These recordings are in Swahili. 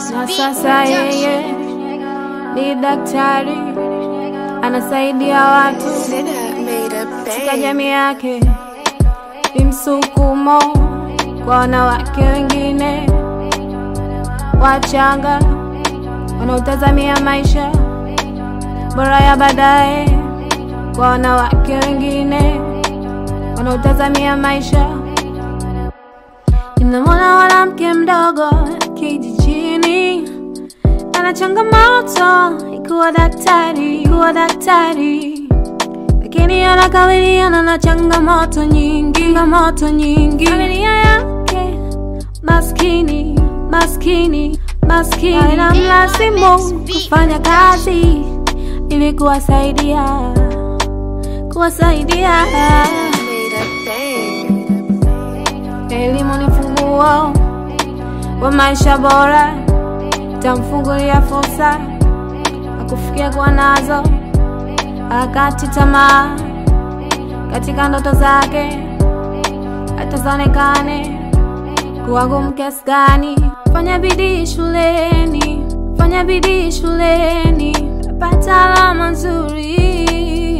na sasa yeye ni daktari, anasaidia watu katika jamii yake. Ni msukumo kwa wanawake wengine wachanga wanaotazamia maisha bora ya baadaye, kwa wanawake wengine wanaotazamia maisha. Ninamwona mwanamke mdogo kijijini, ana changamoto ikuwa daktari, ikuwa daktari, lakini anakabiliana na changamoto nyingi, changamoto nyingi. Familia yake maskini, maskini, maskini, na mlazimu kufanya kazi ili kuwasaidia, kuwasaidia. Elimu ni funguo wa maisha bora, tamfungulia fursa akufikia kuwa nazo, akati tamaa katika ndoto zake, atazonekane kuwa ngumu kiasi gani. Fanya bidii shuleni, fanya bidii shuleni, pata alama nzuri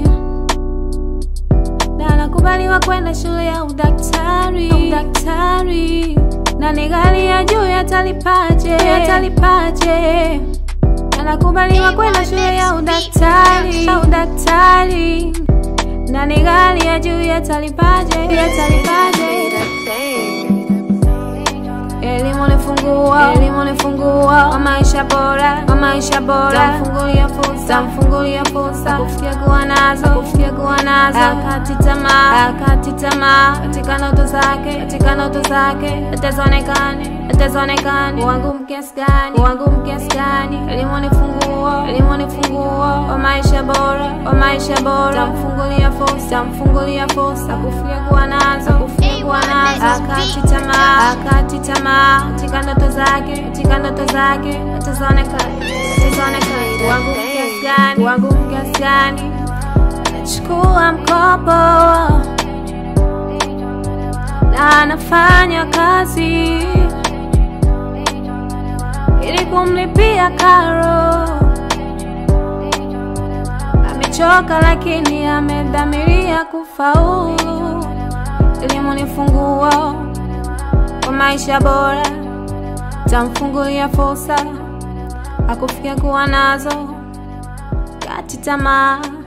na anakubaliwa kwenda shule ya udaktari, udaktari na ni gari ya juu yatalipaje, yatalipaje anakubaliwa kwenda shule ya udaktari, ya udaktari na ni gari ya juu yatalipaje, yatalipaje Elimu ni funguo, elimu ni funguo wa maisha bora, wa maisha bora. Tamfungulia fursa, tamfungulia fursa kufikia kuwa nazo, kufikia kuwa nazo. Akati tamaa, akati tamaa katika ndoto zake, katika ndoto zake. Atazonekane, atazonekane wangu kiasi gani, wangu kiasi gani. Elimu ni funguo, elimu ni funguo wa maisha bora, wa maisha bora. Tamfungulia fursa, tamfungulia fursa kufikia kuwa nazo, kufikia kuwa nazo. Akati tamaa, akati tamaa katika ndoto zake, katika ndoto zake. Atazonekane, atazonekane wangu kiasi gani, wangu kiasi gani. Anachukua mkopo na anafanya kazi ili kumlipia karo. Amechoka lakini amedhamiria kufaulu. Elimu ni funguo wa maisha bora, tamfungulia fursa akufikia kuwa nazo kati tamaa